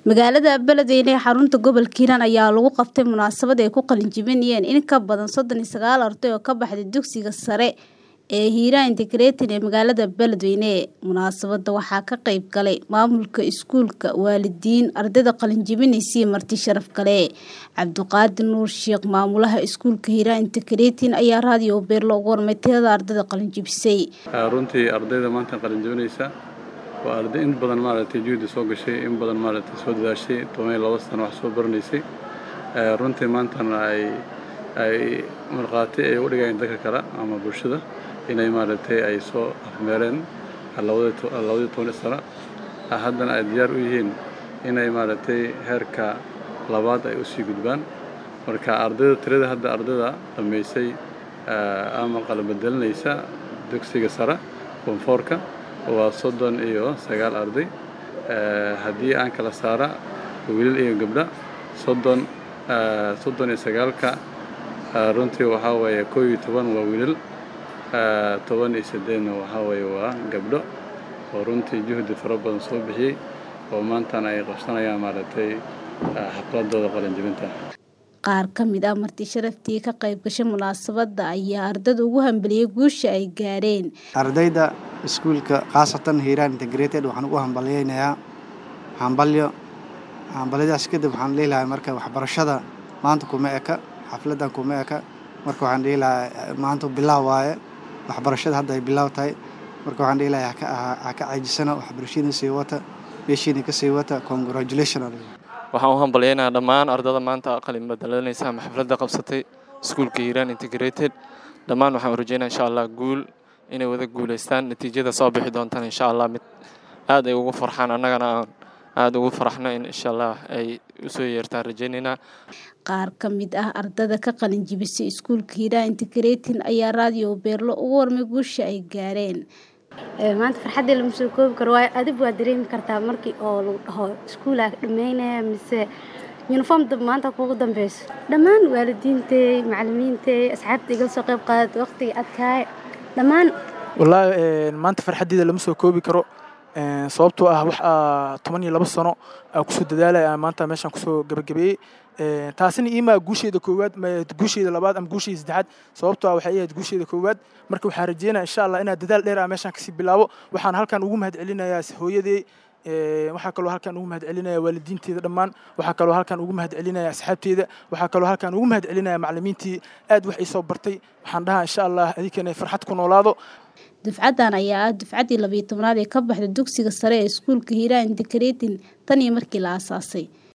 magaalada beledweyne ee xarunta gobolka hiiraan ayaa lagu qabtay munaasabad ay ku qalinjibinayeen in ka badan soddon iyo sagaal arday oo ka baxday dugsiga sare ee hiiraan integrated ee magaalada beledweyne munaasabada waxaa ka qeyb galay maamulka iskuulka waalidiin ardayda qalinjibinaysa iyo marti sharaf kale cabdiqaadir nuur sheekh maamulaha iskuulka hiiraan integrated ayaa raadiyo beerlo ugu warmay tirada ardayda qalinjibisay runtii ardayda maanta qalinjibinaysa waa arday in badan maaragtay juhdi soo gashay in badan maaragtay soo dadaashay toban iyo laba sano wax soo baranaysay runtii maantana ay ay markhaati ay u dhigayeen dadka kale ama bulshada inay maaragtay ay soo afmeereen labadii toban sano haddana ay diyaar u yihiin inay maaragtay heerka labaad ay usii gudbaan marka ardayda tirada hadda ardayda dhammaysay ama qalbadelinaysa dugsiga sare koonfoorka waa soddon iyo sagaal arday haddii aan kala saara wiilal iyo gabdha soddon soddon iyo sagaalka runtii waxaa weeye koo iyo toban waa wiilal toban iyo siddeedna waxaa weeye waa gabdho oo runtii juhdi fara badan soo bixiyey oo maantana ay qabsanayaan maaragtay xafladooda qalinjibinta qaar ka mid ah marti sharaftii ka qayb gashay munaasabadda ayaa ardada ugu hambeliyey guusha ay gaareen ardayda iskuulka khaasatan hiiraan integrated waxaan ugu hambalyaynayaa hambalyo hambalyadaas kadib waxaan dhihi lahaa marka waxbarashada maanta kuma eka xafladdan kuma eka marka waxaan dhihi lahaa maanta bilaaw waaye waxbarashada hadda ay bilaaw tahay marka waxaan dhihi lahaa ha ka caajisana waxbarashadiina sii wata meeshiina ka sii wata congratulation waxaan u hambalyaynayaa dhammaan ardada maanta qalin badalanaysa ama xafladda qabsatay iskuulka hiiraan integrated dhammaan waxaan u rajeynaya insha allah guul inay wada guulaystaan natiijada soo bixi doontaan insha allah mid aad ay ugu farxaan annagana aan aada ugu faraxno in insha allah ay usoo yeertaan rajaynaynaa qaar ka mid ah ardada ka qalin jibisay iskuulka hiiraan integrated ayaa raadiyo beerlo ugu warmay guusha ay gaareen maanta farxaddii lama soo koobi karo waayo adig waa dareemi kartaa markii oo lagu dhaho iskuulaa dhammaynaya mise yuniform maanta kuugu dambeyso dhammaan waalidiintay macalimiintay asxaabta igala soo qayb qaadatay waqtiga adkaay dhammaan wallaahi maanta farxaddeeda lama soo koobi karo sababtoo ah wax toban iyo laba sano aa kusoo dadaalaya maanta meeshaan kusoo gabagabeeyey taasina iimaa guusheeda koowaad guusheeda labaad ama guusheeda saddexaad sababtoo ah waxay ahayd guusheeda koowaad marka waxaa rajeynaya insha allah inaad dadaal dheer ah meeshaan kasii bilaabo waxaan halkan ugu mahad celinayaa hooyadey waxaa kaloo halkan ugu mahad celinaya waalidiinteeda dhammaan waxaa kaloo halkan ugu mahad celinaya asxaabteeda waxaa kaloo halkan ugu mahad celinaya macalimiintii aad wax ii soo bartay waxaan dhahaa insha allah adinkana farxad ku noolaado dufcaddan ayaa ah dufcaddii labiyo tobnaad ee ka baxda dugsiga sare ee iskuulka hiiraan integratin tan iyo markii la aasaasay